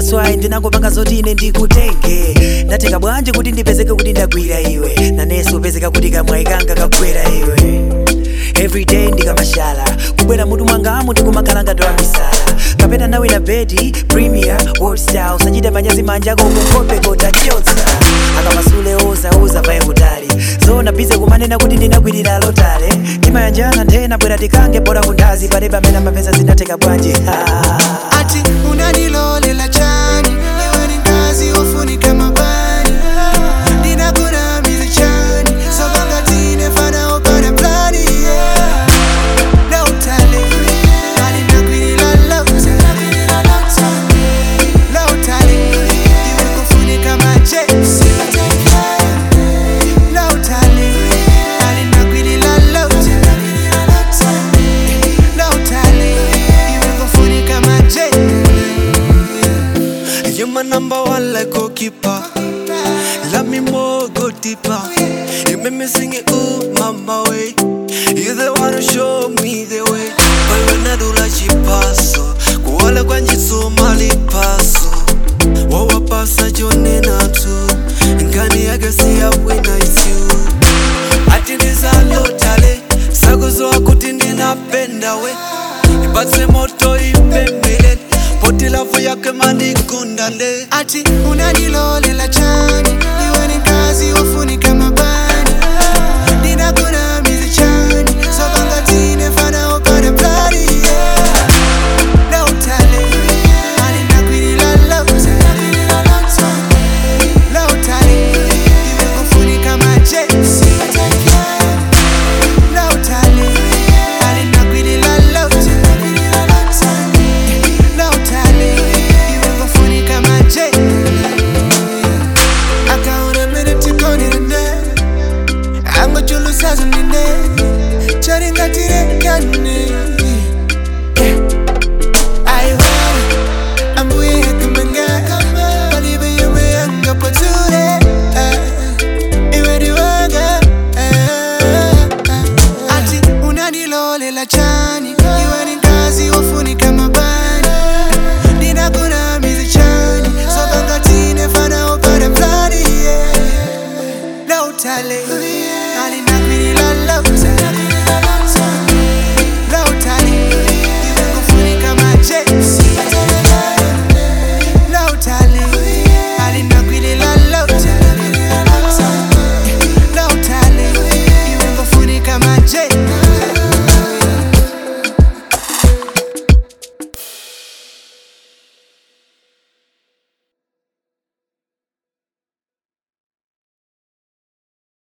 that's why ndinangopanga zoti ine ndikutenge ndatenga bwanji kuti ndipezeke kuti ndagwira iwe nanenso upezeka kuti kamwayikanga kagwera iwe everyday ndikamashala kubwera mutu mwangamu ndikumakhala ngatola misala kapena nawe na bedi premier world star usachite manyazi manja kokukope kotachotsa akamasule oza oza paye kutali zona bize kumanena kuti ndinagwirira lotale timayanjana nthena bwera tikange bora kundazi palebe amene amapeza zinatheka bwanji ati unanilolela chani iwe ni ngazi ofunika mabani ndinakunamiza chani sobangatine fana opana plani yeah. lautale alinakwilila lautale lautale iwe kufunika majesi lautale alinakwilila lautale lautale iwe kufunika majesi You're my number one like goalkeeper. Love me more, go deeper. You make me sing it, ooh, mama way. You're the one who show me the way. Wewe nadula chipaso, kuwala kwa njitsu mali paso. Wawapasa jone natu, ngani yake siya wina it's you. Ati ndizalotale, sakuzoa kuti ndinapenda we. Ipatse moto ipembele, poti lavu yake manikundale. ati unanilolela chani iwe ni kazi wafunika mabani ndinakunamiza chani sobangatine fana opana plani yeah. lautale alinakwilila lautale lautale iwe kufunika majesi lautale alinakwilila lautale lautale iwe kufunika majesi akaona mene tikonirene angojulusazinine charingatirengane aiwa ambuye yakamanga palibe yemwe yangapoture iweriwaga ati unanilolela chani iwe ni ngazi wafunika mabani ndinakunamiza chani sobangatine fana opana plani yeah. lautale